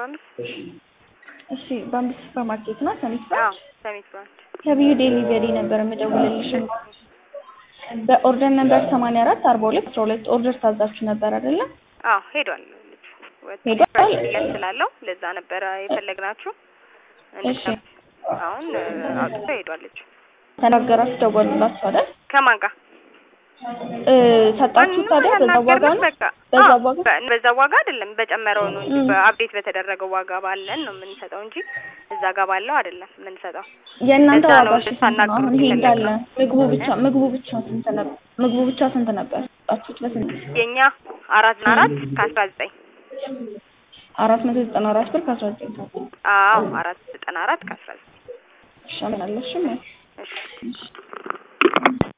አምስት እሺ በአምስት ሱፐር ማርኬት ነው ሰሚት አዎ ብራንች ሰሚት ብራንች ከቢዩ ዴሊቨሪ ነበር የምደውልልሽ በኦርደር ነበር ሰማንያ አራት አርባ ሁለት አስራ ሁለት ኦርደር ታዛችሁ ነበር አይደለም አዎ ሄዷል ልጁ ወጥ- ሄዷል? ፍራሽ ሽያጭ ስላለው ለዛ ነበረ የፈለግናችሁ እሺ አሁን አውጥቶ ሄዷል ልጁ ተናገራችሁ ደወሉላችሁ አይደል ከማን ጋር እ ሰጣችሁ ታዲያ በዛ ዋጋ ነው በቃ በዛ አዎ፣ ዋጋ በ- በዛ ዋጋ አይደለም በጨመረው ነው እንጂ እም። በአፕዴት በተደረገው ዋጋ ባለን ነው የምንሰጠው እንጂ እዛ ጋር ባለው አይደለም የምንሰጠው። የእናንተ ለዛ ዋጋ ነው እሺ ስንት ነው? ልታናግሩት አሁን ይሄ እንዳለ የፈለግነው። ምግቡ ብቻ ምግቡ ብቻ ስንት ነበር? ምግቡ ብቻ ስንት ነበር? ሰጣችሁት በስንት? የኛ አራት እና አራት ከአስራ ዘጠኝ አራት መቶ ዘጠና አራት ብር ከአስራ ዘጠኝ ሳንቲም። አዎ አራት ዘጠና አራት ከአስራ ዘጠኝ እሺ አመላለሽም እሺ